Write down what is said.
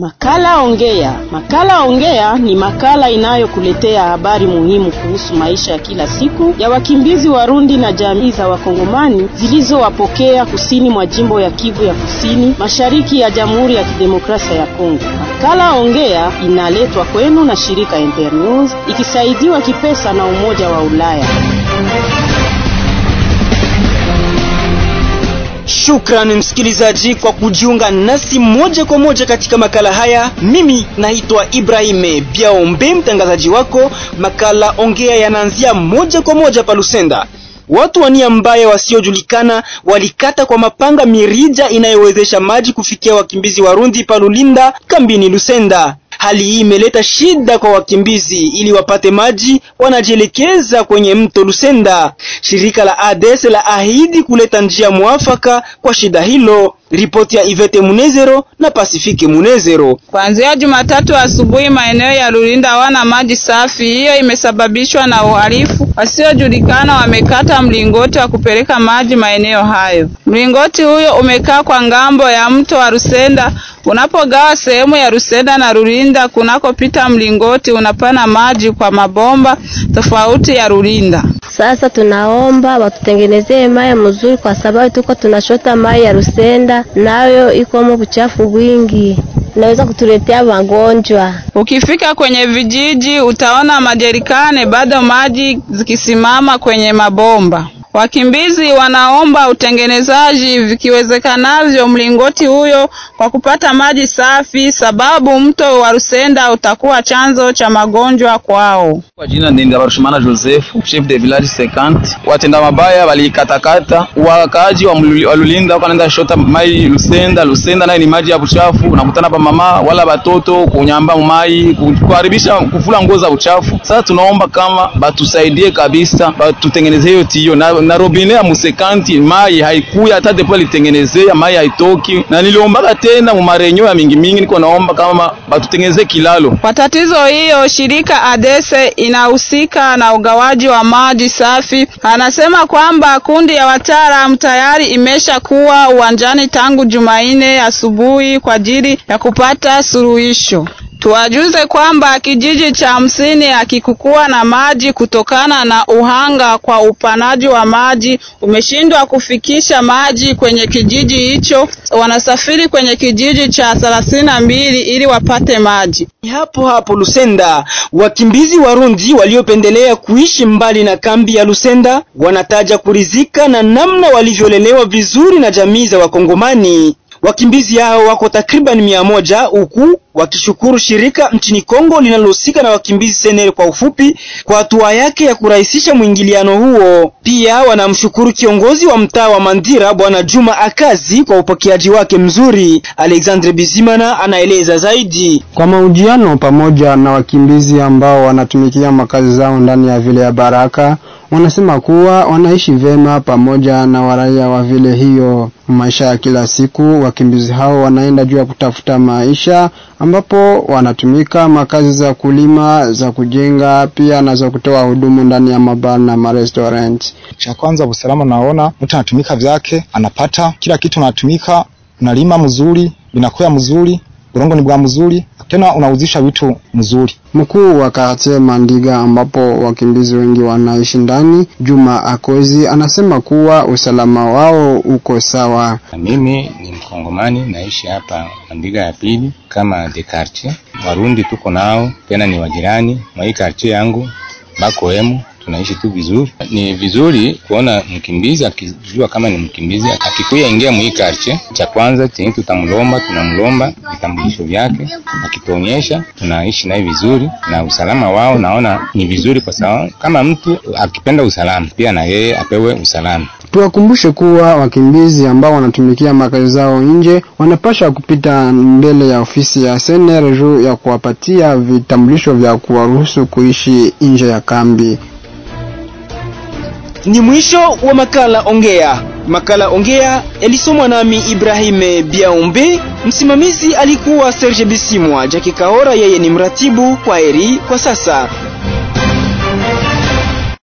Makala Ongea. Makala Ongea ni makala inayokuletea habari muhimu kuhusu maisha ya kila siku ya wakimbizi Warundi na jamii za Wakongomani zilizowapokea kusini mwa jimbo ya Kivu ya Kusini, mashariki ya Jamhuri ya Kidemokrasia ya Kongo. Makala Ongea inaletwa kwenu na shirika Internews ikisaidiwa kipesa na Umoja wa Ulaya. Shukrani msikilizaji kwa kujiunga nasi moja kwa moja katika makala haya. Mimi naitwa Ibrahim Biaombe, mtangazaji wako. Makala ongea yanaanzia moja kwa moja pa Lusenda. Watu wa nia mbaya wasiojulikana walikata kwa mapanga mirija inayowezesha maji kufikia wakimbizi Warundi pa Lulinda kambini Lusenda. Hali hii imeleta shida kwa wakimbizi, ili wapate maji wanajielekeza kwenye mto Lusenda. Shirika la ADES la ahidi kuleta njia mwafaka kwa shida hilo. Ripoti ya Ivete Munezero na Pasifike Munezero. Kuanzia Jumatatu asubuhi maeneo ya Lulinda hawana maji safi. Hiyo imesababishwa na uhalifu. Wasiojulikana wamekata mlingoti wa kupeleka maji maeneo hayo. Mlingoti huyo umekaa kwa ngambo ya mto wa Rusenda. Unapogawa sehemu ya Rusenda na Lulinda, kunakopita mlingoti unapana maji kwa mabomba tofauti ya Lulinda. Sasa tunaomba watutengenezee mai mzuri, kwa sababu tuko tunashota mai ya Rusenda, nayo ikomo buchafu bwingi naweza kutuletea magonjwa. Ukifika kwenye vijiji utaona majerikane bado maji zikisimama kwenye mabomba. Wakimbizi wanaomba utengenezaji vikiwezekanavyo mlingoti huyo kwa kupata maji safi, sababu mto wa Rusenda utakuwa chanzo cha magonjwa kwao. Kwa jina ni Ndabarushimana Joseph, chef de village 50. Watenda mabaya walikatakata wakaaji wa Lulinda wanaenda shota mai Lusenda. Lusenda nayo ni maji ya uchafu, unakutana pa mama wala batoto kunyamba mai kuharibisha kufula nguo za uchafu. Sasa tunaomba kama batusaidie kabisa, batutengenezee hiyo tio na, na robine ya musekanti mai haikuya hata depo alitengenezea mai haitoki, na niliombaga tena mu marenyo ya mingi mingi, niko naomba kama batutengenezee kilalo. Kwa tatizo hiyo, shirika Adese inahusika na ugawaji wa maji safi. Anasema kwamba kundi ya wataalamu tayari imesha kuwa uwanjani tangu Jumanne asubuhi kwa ajili ya kupata suluhisho. Tuwajuze kwamba kijiji cha hamsini hakikukuwa na maji kutokana na uhanga kwa upanaji wa maji umeshindwa kufikisha maji kwenye kijiji hicho. Wanasafiri kwenye kijiji cha thelathini na mbili ili wapate maji. Hapo hapo Lusenda, wakimbizi Warundi waliopendelea kuishi mbali na kambi ya Lusenda wanataja kurizika na namna walivyolelewa vizuri na jamii za Wakongomani. Wakimbizi hao wako takriban mia moja huku wakishukuru shirika nchini Kongo linalohusika na wakimbizi Senere kwa ufupi kwa hatua yake ya kurahisisha mwingiliano huo. Pia wanamshukuru kiongozi wa mtaa wa Mandira Bwana Juma Akazi kwa upokeaji wake mzuri. Alexandre Bizimana anaeleza zaidi. Kwa mahojiano pamoja na wakimbizi ambao wanatumikia makazi zao ndani ya vile ya Baraka, wanasema kuwa wanaishi vema pamoja na waraia wa vile hiyo. Maisha ya kila siku, wakimbizi hao wanaenda juu ya kutafuta maisha, ambapo wanatumika makazi za kulima, za kujenga, pia na za kutoa hudumu ndani ya mabar na marestaurant. Cha kwanza usalama, naona mtu anatumika vyake, anapata kila kitu, anatumika, unalima mzuri, binakuwa mzuri, urongo ni bwa mzuri, tena unauzisha vitu mzuri. Mkuu wa kartie Mandiga ambapo wakimbizi wengi wanaishi ndani, Juma Akozi anasema kuwa usalama wao uko sawa. Mimi ni Mkongomani, naishi hapa Mandiga ya pili kama de quartier. Warundi tuko nao tena ni wajirani mwa hii quartier yangu bako emu tunaishi tu vizuri. Ni vizuri kuona mkimbizi akijua kama ni mkimbizi akikuya ingia mwii karche, cha kwanza chenye tutamlomba, tunamlomba vitambulisho vyake, akituonyesha tunaishi naye vizuri na usalama wao naona ni vizuri, kwa sababu kama mtu akipenda usalama pia na yeye apewe usalama. Tuwakumbushe kuwa wakimbizi ambao wanatumikia makazi zao nje wanapasha kupita mbele ya ofisi ya SNR juu ya kuwapatia vitambulisho vya kuwaruhusu kuishi nje ya kambi. Ni mwisho wa makala Ongea. Makala Ongea yalisomwa nami Ibrahim Biaumbe, msimamizi alikuwa Serge Bisimwa, Jackie Kaora yeye ni mratibu. Kwa heri kwa sasa.